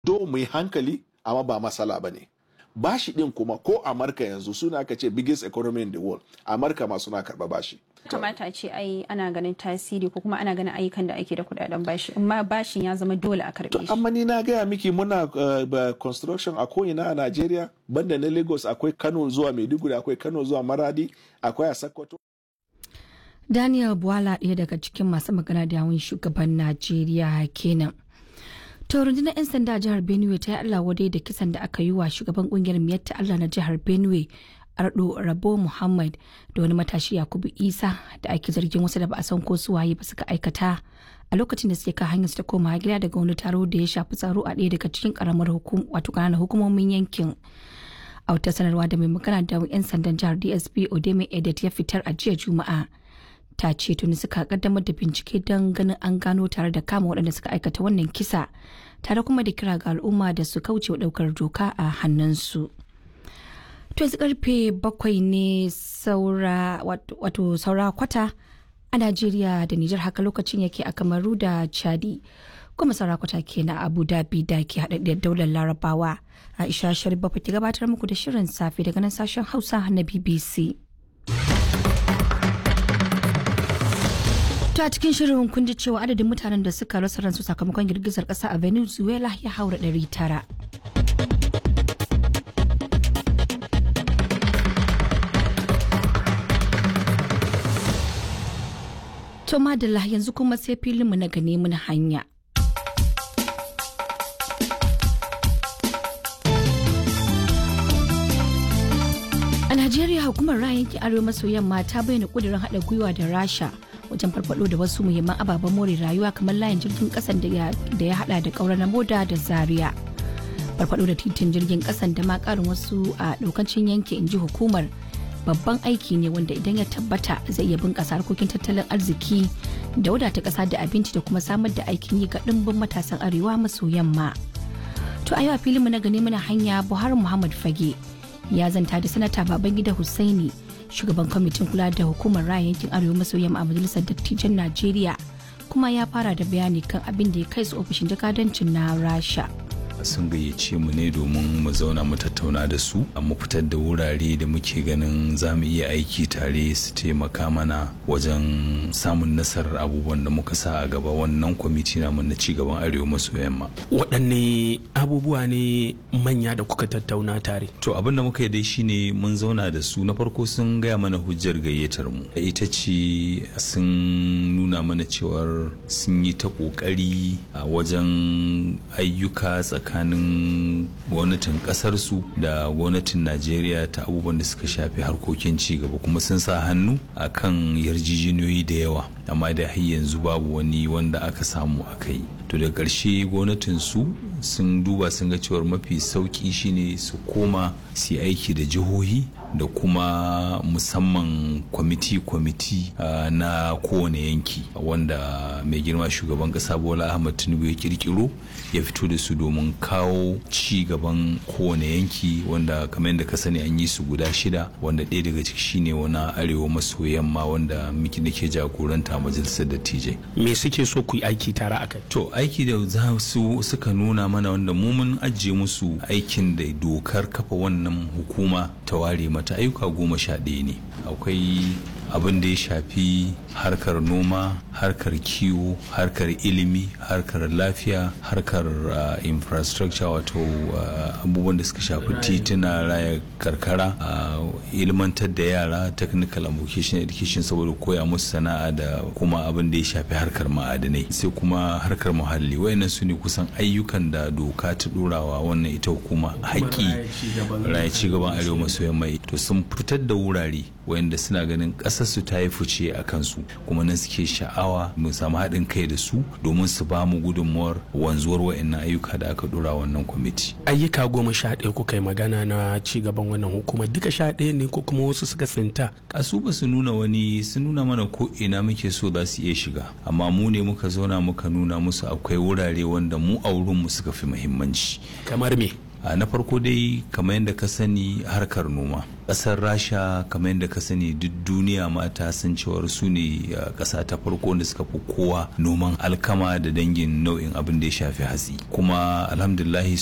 do mu yi hankali amma ba masala ba ne bashi din kuma ko amurka yanzu suna aka ce biggest economy in the world amurka ma suna karba bashi kamata ce ai ana ganin tasiri ko kuma ana ganin ayyukan da ake da kudaden bashi amma bashin ya zama dole a karbe shi amma ni na gaya miki muna uh, construction a ko'ina a Najeriya banda na Lagos akwai Kano zuwa Maiduguri akwai Kano zuwa Maradi akwai a Sokoto Daniel Bwala ɗaya daga cikin masu magana da yawun shugaban Najeriya kenan. To rundunar 'yan sanda jihar Benue ta yi Allah wadai da kisan da aka yi wa shugaban kungiyar miyatta Allah na jihar Benue Ardo Rabo Muhammad da wani matashi Yakubu Isa da ake zargin wasu da ba a san ko su waye ba suka aikata a lokacin da suke kan hanyar su ta koma gida daga wani taro da ya shafi tsaro a ɗaya daga cikin karamar hukum wato ƙananan hukumomin yankin. A wata sanarwa da mai magana da 'yan sandan jihar DSP Odeme Edet ya fitar a jiya Juma'a. ta ce tuni suka kaddamar da bincike don ganin an gano tare da kama waɗanda suka aikata wannan kisa tare kuma da kira ga al'umma da su kauce wa ɗaukar doka a hannunsu. To yanzu karfe bakwai ne saura wato saura kwata a Najeriya da Nijar haka lokacin yake a Kamaru da Chadi. Kuma saura kwata ke na Abu Dhabi da ke haɗaɗɗiyar daular Larabawa. Aisha Sharif Bafa ki gabatar muku da shirin safe daga nan sashen Hausa na BBC. To a cikin shirin kun ji cewa adadin mutanen da suka rasa ransu sakamakon girgizar ƙasa a Venezuela ya haura ɗari tara. To madalla yanzu kuma sai filinmu na gane mun hanya. A Najeriya hukumar ra'ayin arewa maso yamma ta bayyana kudirin haɗa gwiwa da Rasha wajen farfado da wasu muhimman ababen more rayuwa kamar layin jirgin kasan da ya hada da kaura na moda da zaria farfado da titin jirgin kasan da ma karin wasu a daukacin yanki inji hukumar babban aiki ne wanda idan ya tabbata zai iya bunkasa harkokin tattalin arziki da wadata kasa da abinci da kuma samar da aikin yi ga dimbin matasan arewa maso yamma to a yau a filinmu na gane mana hanya buhari muhammad fage ya zanta da sanata babangida hussaini shugaban kwamitin kula da hukumar raya yankin arewa maso yamma a majalisar dattijan najeriya kuma ya fara da bayani kan abin da ya kai su ofishin jakadancin na rasha sun gayyace mu ne domin mu zauna mu tattauna da su mu fitar da wurare da muke ganin za mu iya aiki tare su taimaka mana wajen samun nasarar abubuwan da muka sa a gaba wannan kwamiti namu na ci gaban arewa maso yamma waɗanne abubuwa ne manya da kuka tattauna tare to abin da muka yi dai shine mun zauna da su na farko sun gaya mana hujjar gayyatar mu ita ce sun nuna mana cewar sun yi ta kokari a wajen ayyuka tsakanin tsakanin gwamnatin kasarsu da gwamnatin najeriya ta abubuwan da suka shafi harkokin cigaba kuma sun sa hannu a kan yarjejeniyoyi da yawa amma da har yanzu babu wani wanda aka samu a kai to da ƙarshe gwamnatin su sun duba sun ga cewar mafi sauƙi shine su koma su aiki da jihohi da kuma musamman kwamiti-kwamiti uh, na kowane yanki wanda mai girma shugaban kasa bola ahmad tinubu ya kirkiro ya fito da su domin kawo ci gaban kowane yanki wanda kamar yadda ka sani an yi su guda shida wanda ɗaya daga ciki shine wani arewa maso yamma wanda miki nake jagoranta majalisar dattijai me suke so ku yi aiki tare a kai to aiki da za su suka nuna mana wanda mu mun ajiye musu aikin da dokar kafa wannan hukuma ta ware mata ayyuka goma sha ɗaya ne akwai abin da ya shafi harkar noma harkar kiwo harkar ilimi harkar lafiya harkar uh, infrastructure wato uh, abubuwan da suka shafi tituna raya karkara uh, ilmantar da yara technical and vocational education saboda koya musu sana'a da kuma abin da ya shafi harkar ma'adanai sai kuma harkar muhalli wayannan su ne kusan ayyukan da doka ta ɗorawa wannan ita hukuma haƙƙi raya ci gaban arewa maso yamma to sun fitar da wurare wayanda suna ganin ƙasarsu ta yi fice a kansu kuma nan suke sha'awa mu samu haɗin kai da su domin su ba mu gudunmuwar wanzuwar wayannan ayyuka da aka dora wannan kwamiti ayyuka goma sha ɗaya kuka yi magana na ci gaban wannan hukumar duka sha ɗaya ne ko kuma wasu suka tsinta kasu ba su nuna wani sun nuna mana ko ina muke so za su iya shiga amma mu ne muka zauna muka nuna musu akwai wurare wanda mu a wurinmu suka fi muhimmanci kamar me na farko dai kamar yadda ka sani harkar noma ƙasar rasha kamar yadda ka sani duk duniya mata sun cewar su ne ƙasa ta farko da suka fi kowa noman alkama da dangin nau'in abin da ya shafi hatsi kuma alhamdulahi